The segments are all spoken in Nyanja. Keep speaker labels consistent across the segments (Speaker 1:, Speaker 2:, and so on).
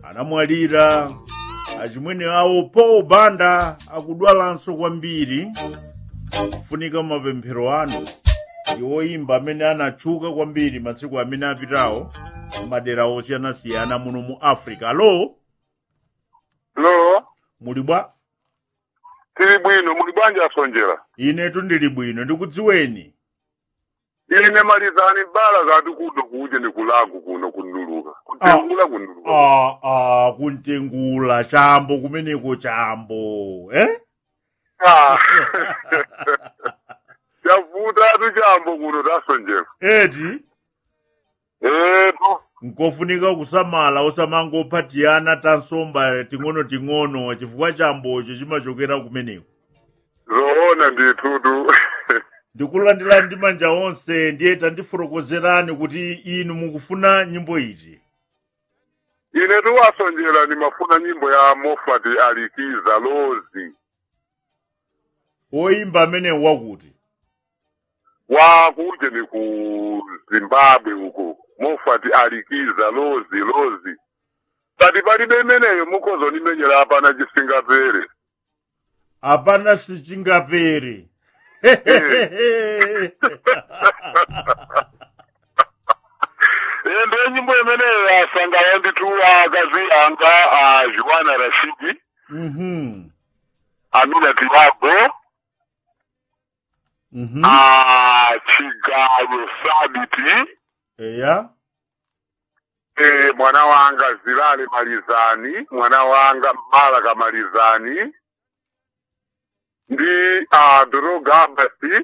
Speaker 1: anamwalira achimwene awo paul banda akudwalanso kwambiri kufunika mapemphero anu ndi oyimba amene anatchuka kwambiri masiku amene apitawo madera osiyanasiyana muno mu africa alo
Speaker 2: lo
Speaker 1: muli bwa
Speaker 2: tili bwino muli bwanji asonjera
Speaker 1: inetu ndili bwino ndikudziweni
Speaker 2: ine malizani bala zati kuno kuje ni kulagu kuno kunuluka kutengula kunuluka
Speaker 1: ah, ah, kuntengula chambo kumeneko chambo eh?
Speaker 2: Ah. chavuta atu chambo kuno tasonjera
Speaker 1: eti
Speaker 2: etu
Speaker 1: nkofunika kusamala osamangophatiyana tansomba ting'ono-ting'ono chifukwa chambocho chimachokera kumeneko
Speaker 2: zoona nditutu
Speaker 1: ndikulandira ndi manja onse ndiye tandifotokozerani kuti inu mukufuna nyimbo iti
Speaker 2: ine tiwasonjera nimafuna nyimbo ya mofati alikiza lozi
Speaker 1: woyimba amene wakuti
Speaker 2: wakuje ni ku zimbabwe uko mofati alikiza lozi lozi kati palibe imeneyo mukhozo nimenyera apana chisingapere
Speaker 1: apana sichingapere
Speaker 2: ende nyimbo imeneyo yasangala nditu akazi anga a juana rashidi
Speaker 1: Mhm,
Speaker 2: amina tiago
Speaker 1: mhm.
Speaker 2: a chigayo sabiti
Speaker 1: eya
Speaker 2: e, mwana wanga zilale malizani mwana wanga malaka malizani ndi a dorogabasi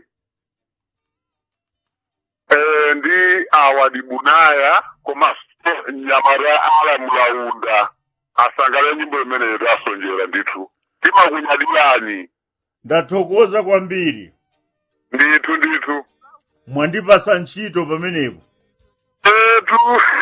Speaker 2: e, ndi awadi bunaya komanso nyamara ala mulaunda asangale nyimbo imeneyo tasonjera ndithu timakunyadilani
Speaker 1: ndathokoza kwambiri
Speaker 2: ndithu ndithu
Speaker 1: mwandipasa ntchito pamenepo
Speaker 2: etu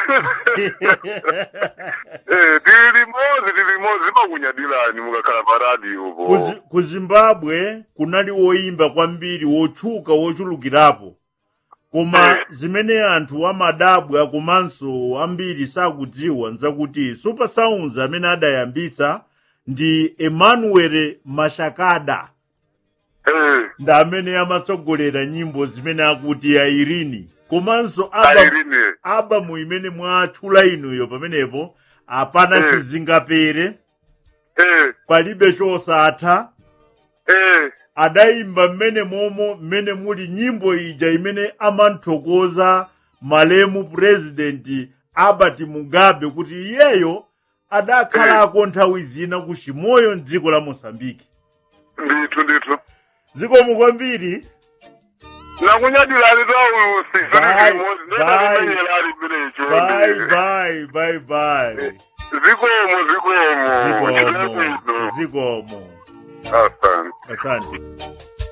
Speaker 2: Eh, tili limodzi tili limodzi zimakunyadilani mukakhala pa radio po
Speaker 1: ku Zi- ku zimbabwe kunali woyimba kwambiri wotchuka wochulukirapo koma zimene anthu amadabwa komanso ambiri sakudziwa nzakuti super sounds amene adayambisa ndi emmanuel mashakada
Speaker 2: Eh,
Speaker 1: ndi amene amatsogolera nyimbo zimene akuti airini komanso aba
Speaker 2: Irene.
Speaker 1: albamu imene mwatchula inuyo pamenepo apana
Speaker 2: Eh.
Speaker 1: sizingapere
Speaker 2: Eh,
Speaker 1: palibe chosatha
Speaker 2: eh,
Speaker 1: adayimba mmene momo mmene muli nyimbo ija imene amanthokoza malemu purezidenti albert mugabe kuti iyeyo adakhalako nthawi zina ku chimoyo mdziko la mosambiki
Speaker 2: ndithu ndithu
Speaker 1: zikomo kwambiri
Speaker 2: nakunyadilani tausi
Speaker 1: Bye,
Speaker 2: limodzi
Speaker 1: bye.
Speaker 2: ndetamenyerali mmenecho
Speaker 1: bye bye bye bye
Speaker 2: zikomo zikomo
Speaker 1: zikomo
Speaker 2: chitebwino
Speaker 1: zikomo
Speaker 2: asante
Speaker 1: asante